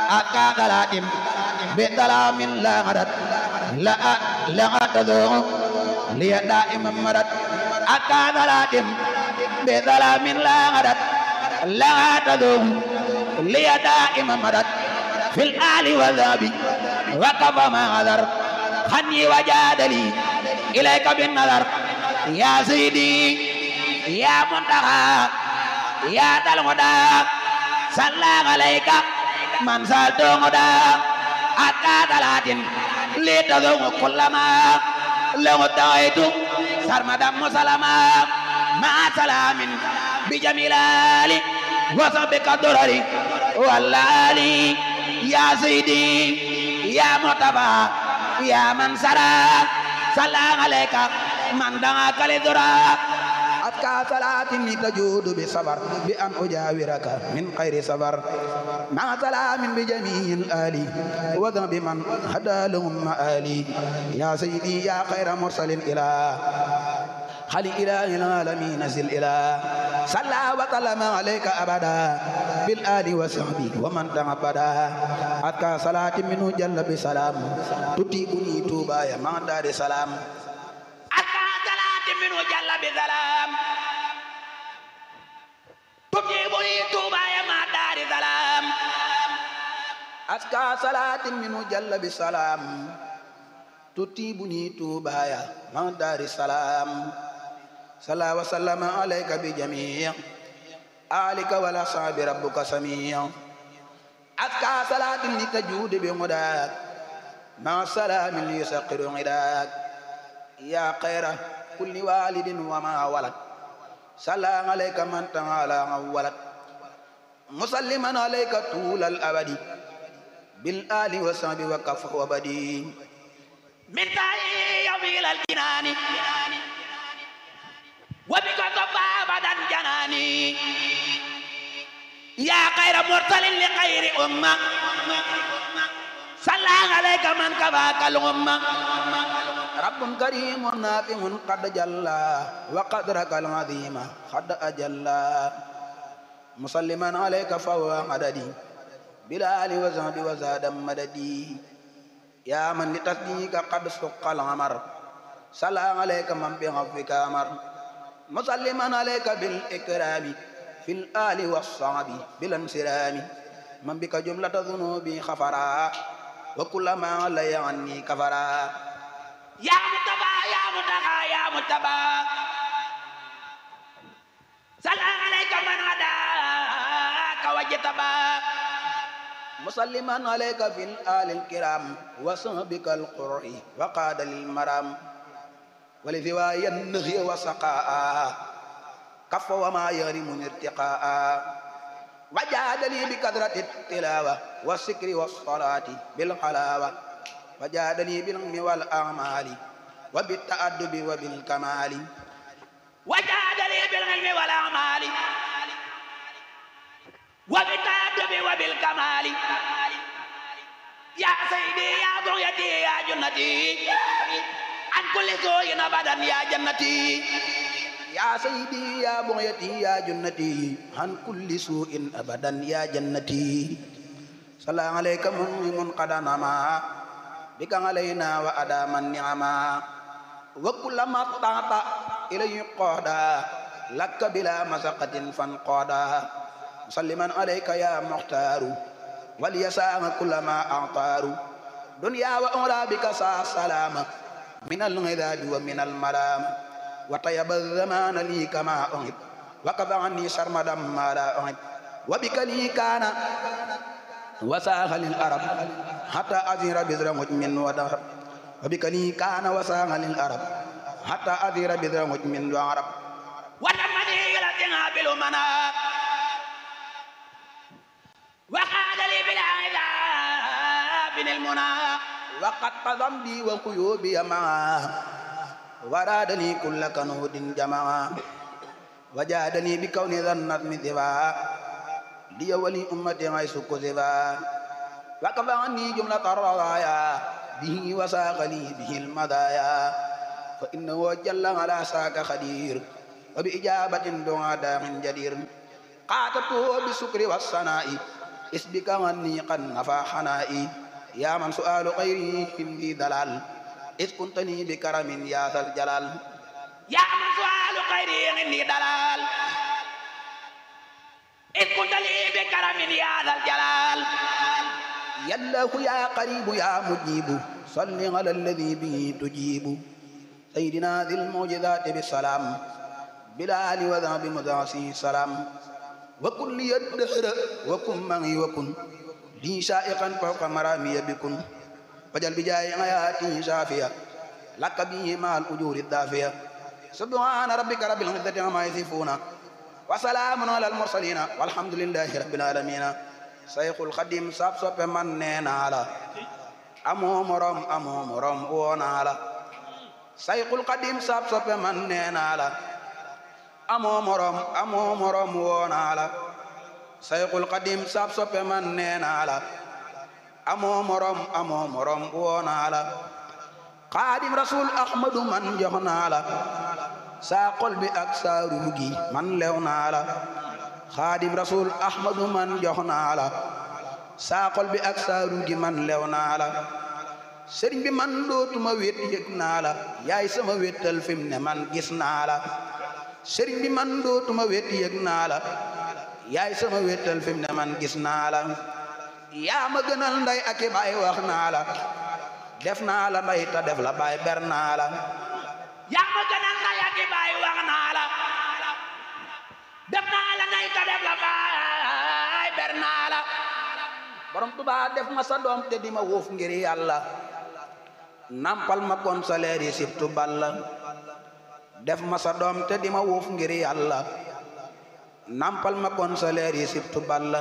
أكاغلاتم بظلام لا غدت لا لا تذوق لي دائما مرت أكاغلاتم بظلام لا غدت لا تذوق لي دائما مرت في الآل والذهب وكف ما غدر خني وجادلي إليك بالنظر يا سيدي يا منتهى يا ذا الهدى صلى عليك من سالت هدى أتى ثلاث لتذوق كل ما لو دعيت سرمدا مسلما مع سلام بجميل آلي وصبك الضرر والآلي يا سيدي يا متبع يا من سرى صلى عليك من دعاك لذرا أتكى صلاة تجود بصبر بأن أجاورك من خير صبر مع سلام بجميع الآل وذنب من هدى لهم مآلي يا سيدي يا خير مرسل إلى خلي إله العالمين نزل إلى صلى وسلم عليك أبدا بالآل وصحبه ومن تعبدا أتكى صلاة منه جل بسلام تتيبني توبا يا من دار سلام أتكى صلاة منه جل بسلام تجيبني توبا يا ما دار سلام أزكى صلاة منه جل بسلام تتيبني توبا يا ما دار السلام صلى وسلم عليك بجميع آلك ولا صاب ربك سميع أزكى صلاة لتجود بمداك مع سلام يسقر غداك يا خير كل والد وما ولد صلى عليك من تعالى ولد مسلما عليك طول الأبد بالآل وصحب وكف وبدي من تاي يوم إلى الجنان وبك صفى أبدا جناني يا خير مرسل لخير أمة صلى عليك من كفاك الأمة رب كريم نافع قد جلى وقدرك العظيم قد أجلى مسلما عليك فهو عددي بلال وزهد وزاد مددي يا من لتصديق قد سق العمر صلى عليك من بعفوك أمر مسلما عليك بالإكرام في الآل والصعب بالانسرام من بك جملة ذنوبي خفرا وكل ما علي عني كفرا يا متبا يا متقى يا متبا صلى عليك من هداك وجتبا مسلما عليك في الآل الكرام وصحبك القرء وقاد للمرام ولذواي النهي وسقاء كف وما يرم ارتقاء وجاد لي بكثرة التلاوة والسكر والصلاة بالحلاوة وجاد لي بالعلم والأعمال وبالتأدب وبالكمال وجاد لي بالعلم والأعمال وبالتأدب وبالكمال يا سيدي يا بغيتي يا جنتي عن كل سوء أبدا يا جنتي يا سيدي يا بغيتي يا جنتي عن كل سوء أبدا يا جنتي صلى عليك من قد نما بك علينا وأدام النعما وكل ما طاعت إليه قادا لك بلا مسقة فانقادا مسلما عليك يا مختار وليساء كل ما أعطار دنيا وأولى بك سا سلام من الغذاب ومن الملام وطيب الزمان لي كما أحب وكف عني سرمدا ما لا أحب وبك لي كان وساخ للأرب حتى أزير بذر مجمن ودهر وبك لي كان وساخ للأرب حتى أزير بذر مجمن وعرب ولمني إلى تنابل منا وقال لي بالعذاب المنى وقد ذنبي وقيوبي معا ورادني كل كنود جمعا وجادني بكون ذا النظم ذبا لي ولي أمتي غيس كذبا وكفى عني جملة الرضايا به وساق لي به المدايا فإنه جل على ساك خدير وبإجابة دعاء داع جدير قاتته بالسكر والصناء اسبك عني قد نفى حنائي يا من سؤال غيري عندي دلال إذ كنتني بكرم يا ذا الجلال يا من سؤال خيري عندي دلال إذ كنت لي بكرم يا ذا الجلال يا الله يا قريب يا مجيب صل على الذي به تجيب سيدنا ذي المعجزات بالسلام بلال وذهب مدعسي سلام وكن لي الدهر وكن معي وكن لي شائقا فوق مرامي بكن فجل بجاي حياتي شافية لك به مع الأجور الدافية سبحان ربك رب العزة عما يصفون وسلام على المرسلين والحمد لله رب العالمين sayxul xadim sab soppe man nee naa la amoo morom amoo morom woo naa la sayxul xadim sab soppe man nee naa la amoo morom amoo morom woo naa la sayxul xadim sab soppe man nee naa la amoo morom amoo morom woo naa la xaadim rasul ahmadu man jox naa la saa xol bi ak saa ruux gi man lew naa la xaadim rasul ahmadu man jox naa la saa xol bi ak saa ruux gi man lew naa la sëriñ bi man dootuma wét yëg naa la yaay sama wéttal fi mu ne man gis naa la sëriñ bi man dootuma wét yëg naa la yaay sama wéttal fi mu ne man gis naa la yaa ma gënal nday ak i baay wax naa la def naa la nday ta def la baay ber naa la yaa ma gënal nday ak i baay wax naa la def naa la nday ta def la baay ber naa la borom Tuubaa def ma sa doom te di ma wuuf ngir yàlla nampal ma kon sa leer yi sibtu balla def ma sa doom te di ma wuuf ngir yàlla nampal ma kon sa leer yi sibtu balla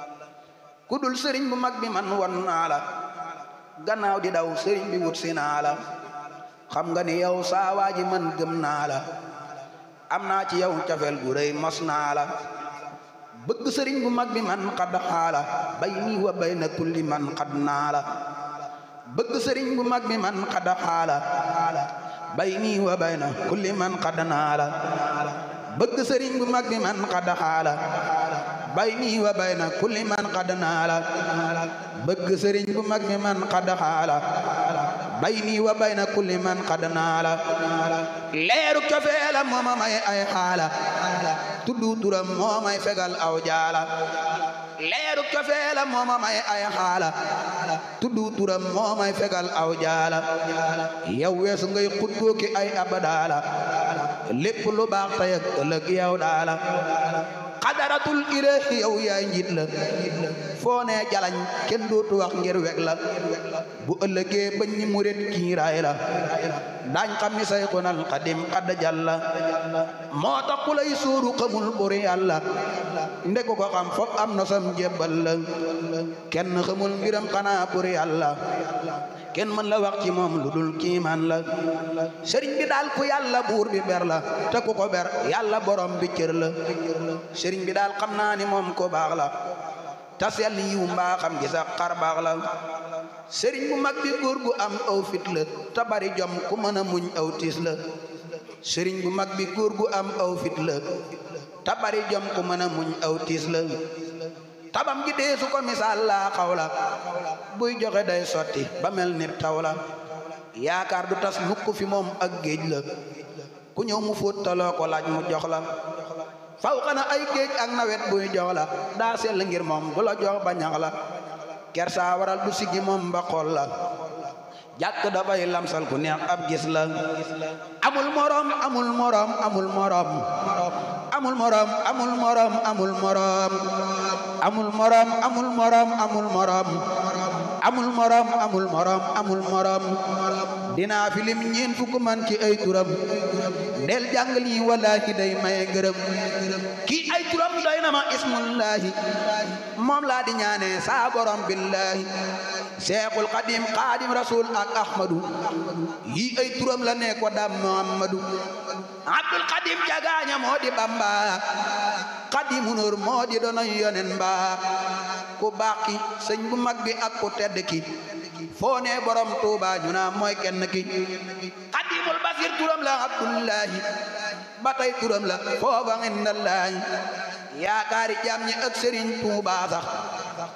ku dul sëriñ bu mag bi man won naa la gannaaw di daw sëriñ bi wut si naa la xam nga ni yow saa waa ji man gëm naa la am naa ci yow cafel gu rëy mos naa la bëgg sëriñ bu mag bi man xad xaala bay nii wa bay na kulli man xad naa la bëgg sëriñ bu mag bi man xad xaala bay nii wa bay na kulli man xad naa la bëgg sëriñ bu mag bi man xad xaala bay nii wa bay na kulli man xad naa la bëgg sëriñ bu mag bi man xad xaala bay nii wa bay na kulli man xad naa la leeru cofeela mooma may ay xaala tuddu turam moo may fegal aw jaala leeru cofeela mooma may ay xaala tuddu turam moo may fegal aw jaala yow weesu ngay xuddoo ki ay abadaala lépp lu baax tey ak ëllëg yow daala xadaratul ilaahi yow yaay njiit la foo ne jalañ kenn dootu wax ngir weg la bu ëllëgee bañ ñi murit kiiraay la daañ xam ni sayxunal xadim xadd jàlla moo tax ku lay sóoru xamul buri yàlla ndeko ko xam fop am na sam jébbal la kenn xamul mbiram xanaa buri yàlla kenn mën la wax ci moom lu dul kiimaan la sëriñ bi daal ku yàlla buur bi ber la te ku ko ber yàlla borom bi cër la sëriñ bi daal xam naa ni moom ko baax la tas yàlla yiw mbaa xam gi sax xar baax la sëriñ bu mag bi góor gu am aw fit la te bari jom ku mën a muñ aw tiis la sëriñ bu mag bi góor gu am aw fit la te bari jom ku mën a muñ aw tiis la tabam gi dee su ko misaal laa xaw la buy joxe day sotti ba mel ni taw la yaakaar du tas mukk fi moom ak géej la ku ñëw mu fóot taloo ko laaj mu jox la faw xana ay géej ak nawet buy jox la daa sell ngir moom du la jox ba ñax la kersa waral du siggi moom ba xool la jàkk dafay lamsal ku neex ab gis la amul morom amul morom amul morom amul morom amul morom amul morom amul morom amul morom amul morom amul morom amul morom amul morom dinaa fi lim ñeen fukk man ci ay turam del jàng lii wallaahi day maye ngërëm kii ay turam doy na ma ismullaahi moom laa di ñaane saa borom billaahi seexul xadim xaadim rasul ak ahmadu yii ay turam la ne ko dam muhammadu abdul xadim jagaaña moo di bamba xadimu nur moo di doona yonen mbaa ku baax ki sëñ bu mag bi ak ku tedd ki foo ne borom tuuba ñu naa mooy kenn ki xadimul basir turam la abdullahi ba tey turam la foofa indallahi yaakaari jaam ñi ak sëriñ tuuba sax